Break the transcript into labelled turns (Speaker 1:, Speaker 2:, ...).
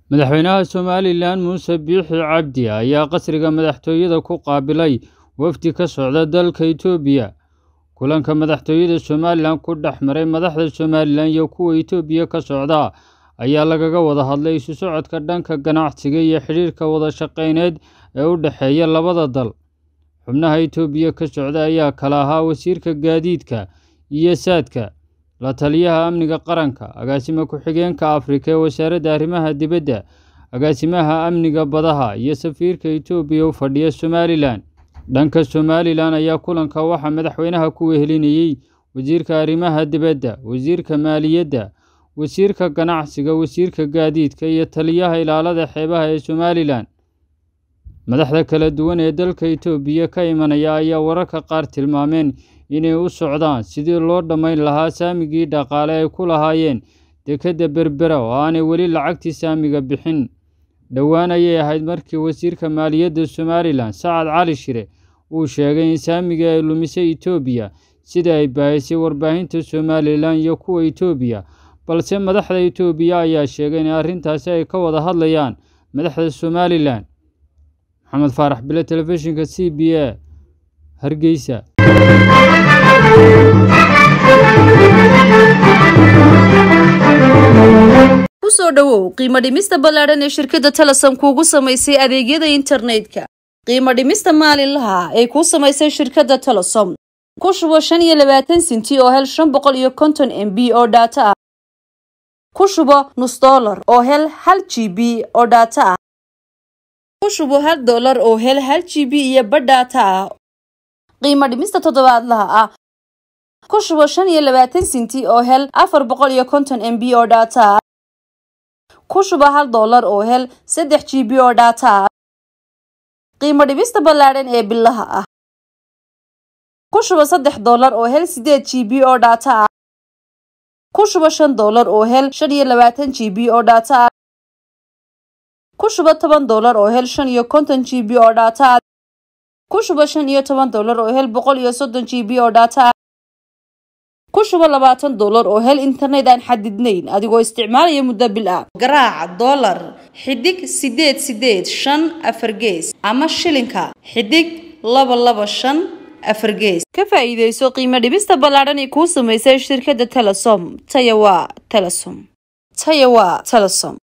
Speaker 1: madaxweynaha somalilan muuse biixi cabdi ayaa qasriga madaxtooyada ku qaabilay wafdi ka socda dalka itoobiya kulanka madaxtooyada somalilan ku dhex maray madaxda somalilan iyo kuwa itoobiya ka socda ayaa lagaga wada hadlay isu socodka dhanka ganacsiga iyo xidhiirka wada shaqeyneed ee u dhexeeya labada dal xubnaha itoobiya ka socda ayaa kala ahaa wasiirka gaadiidka iyo saadka la taliyaha amniga qaranka agaasima ku-xigeenka afrika ee wasaaradda arrimaha dibadda agaasimaha amniga badaha iyo safiirka itoobiya u fadhiya somalilan dhanka somalilan ayaa kulanka waxaa madaxweynaha ku wehelinayey wasiirka arrimaha dibadda wasiirka maaliyadda wasiirka ganacsiga wasiirka gaadiidka iyo taliyaha ilaalada xeebaha ee somalilan madaxda kala duwan ee dalka itoobiya ka imanaya ayaa wararka qaar tilmaameen inay u socdaan sidii loo dhammayn lahaa saamigii dhaqaale ay ku lahaayeen dekedda berbera oo aanay weli lacagtii saamiga bixin dhowaan ayay ahayd markii wasiirka maaliyadda somalilan sacad cali shire uu sheegay in saamigii ay lumisay itoobiya sida ay baahisay warbaahinta somalilan iyo kuwa itoobiya balse madaxda itoobiya ayaa sheegay in arrintaasi ay ka wada hadlayaan madaxda somalilan maxamed faarax bile telefishinka c b a hargeysa
Speaker 2: kusoo dhowow qiimo dhimista ballaadhan ee shirkadda telesom kuugu samaysay adeegyada internetka qiimo dhimista maalinlaha ee kuu samaysay shirkadda telesom ku shubo shan iyo labaatan sinti oo hel shan boqol iyo konton m b oo dhaato ah ku shubo nus dollar oo hel hal g b oo dhaato ah ku shubo hal dollar oo hel hal g b iyo badh dhaato ah qiimo dhimista toddobaadlaha ah ku shubo shan iyo labaatan sinti oo hel afar boqol iyo konton m b oo dhaato ah ku shuba hal dollar oo hel saddex g b oo dhaato ah qiimo dhibista ballaadhan ee bilaha ah ku shuba saddex dollar oo hel sideed g b oo dhaato ah ku shuba shan dollar oo hel shan iyo labaatan g b oo dhaato ah ku shuba toban dollar oo hel shan iyo konton g b oo dhaato ah ku shuba shan iyo toban dollar oo hel boqol iyo soddon g b oo dhaato ah ku shubo labaatan dollar oo hel internet aan xadidnayn adigoo isticmaalaya muddo bil ah garaaca dollar xidig sideed sideed shan afar gees ama shilinka xidig laba laba shan afar gees ka faa'iidayso qiimo dhibista ballaadhan ee kuu samaysay shirkadda telesom taya waa telesom taya waa telesom